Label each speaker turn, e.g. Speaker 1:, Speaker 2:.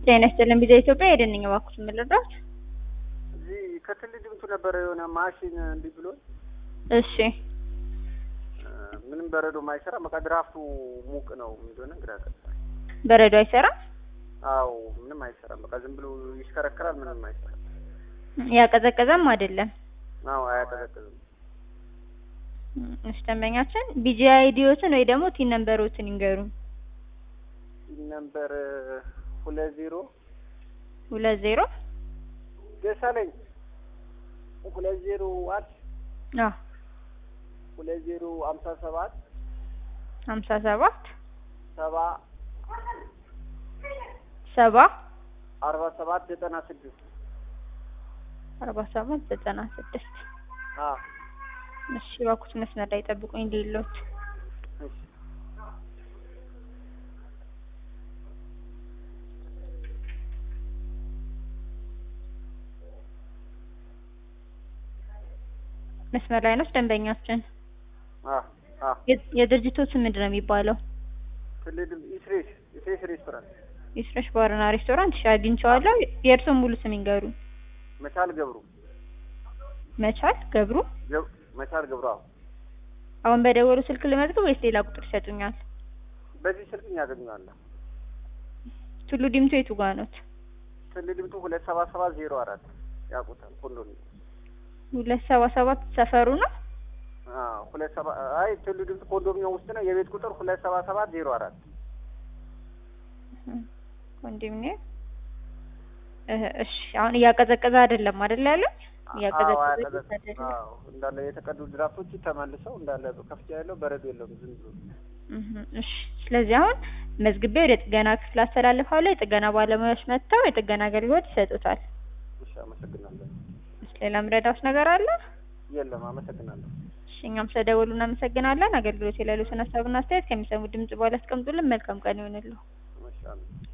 Speaker 1: ጤና ይስጥልን ቪዛ ኢትዮጵያ ሄደን ነኝ እባክዎት የምልረዳት?
Speaker 2: እዚህ ከትል ድምቱ ነበረ የሆነ ማሽን እንዲህ ብሎ
Speaker 1: እሺ
Speaker 2: ምንም በረዶ ማይሰራ በቃ ድራፍቱ ሙቅ ነው እንደሆነ ግራ ገባኝ።
Speaker 1: በረዶ አይሰራም?
Speaker 2: አዎ ምንም አይሰራም። በቃ ዝም ብሎ ይሽከረከራል። ምንም አይሰራም።
Speaker 1: ያቀዘቀዘም አይደለም።
Speaker 2: አዎ አያቀዘቅዝም።
Speaker 1: እሺ ደንበኛችን ቢጂ አይዲዎትን ወይ ደግሞ ቲን ነምበሮትን ይንገሩን።
Speaker 2: ሲል ነምበር ሁለት ዜሮ
Speaker 1: ሁለት ዜሮ
Speaker 2: ደሳለኝ ሁለት ዜሮ አንድ
Speaker 1: አዎ
Speaker 2: ሁለት ዜሮ ሀምሳ ሰባት
Speaker 1: ሀምሳ ሰባት
Speaker 2: ሰባ
Speaker 1: ሰባ
Speaker 2: አርባ ሰባት ዘጠና ስድስት
Speaker 1: አርባ ሰባት ዘጠና ስድስት
Speaker 2: አዎ
Speaker 1: እሺ እባክዎት መስመር ላይ ጠብቁኝ ሌሎት
Speaker 2: እሺ
Speaker 1: መስመር ላይ ነው ደንበኛችን።
Speaker 2: አዎ አዎ
Speaker 1: የ- የድርጅቱ ስም ምንድን ነው የሚባለው?
Speaker 2: ትልቅ ኢስሬስ ኢስሬስ ሬስቶራንት
Speaker 1: የስረሽ ባርና ሬስቶራንት። እሺ አግኝቼዋለሁ። የእርስዎን ሙሉ ስም ይንገሩን።
Speaker 2: መቻል ገብሩ
Speaker 1: መቻል ገብሩ።
Speaker 2: ገብ- መቻል ገብሩ አዎ
Speaker 1: አሁን በደወሉ ስልክ ልመዝግብ ወይስ ሌላ ቁጥር ይሰጡኛል?
Speaker 2: በዚህ ስልክ ያገኘዋለሁ።
Speaker 1: ቱሉ ዲምቱ የቱ ጋር ኖት?
Speaker 2: ትልቅ ድምቱ ሁለት ሰባ ሰባት ዜሮ አራት ያውቁታል ኮንዶሚኒየም
Speaker 1: ሁለት ሰባ ሰባት ሰፈሩ ነው።
Speaker 2: አዎ ሁለት ሰባ አይ ትሉ ድምፅ ኮንዶሚኒየም ውስጥ ነው። የቤት ቁጥር ሁለት ሰባ ሰባት ዜሮ አራት
Speaker 1: ኮንዶሚኒየም እህ፣ እሺ አሁን እያቀዘቀዘ አይደለም አይደል ያለው? እያቀዘቀዘ አይደለም።
Speaker 2: አዎ እንዳለ የተቀዱ ድራፍቶች ተመልሰው እንዳለ ከፍቻ ያለው በረዶ የለውም ዝም ብሎ
Speaker 1: እህ፣ እሺ ስለዚህ አሁን መዝግቤ ወደ ጥገና ክፍል አስተላልፋለሁ። የጥገና ባለሙያዎች መጥተው የጥገና አገልግሎት ይሰጡታል።
Speaker 2: እሺ አመሰግናለሁ።
Speaker 1: እሺ ሌላ ምረዳውስ ነገር አለ?
Speaker 2: የለም አመሰግናለሁ።
Speaker 1: እሺ እኛም ስለደወሉ እናመሰግናለን። አገልግሎት የሌሉትን ሀሳብና አስተያየት ከሚሰሙ ድምጽ በኋላ አስቀምጡልን። መልካም ቀን ይሆንልዎ።
Speaker 2: እሺ አሜን።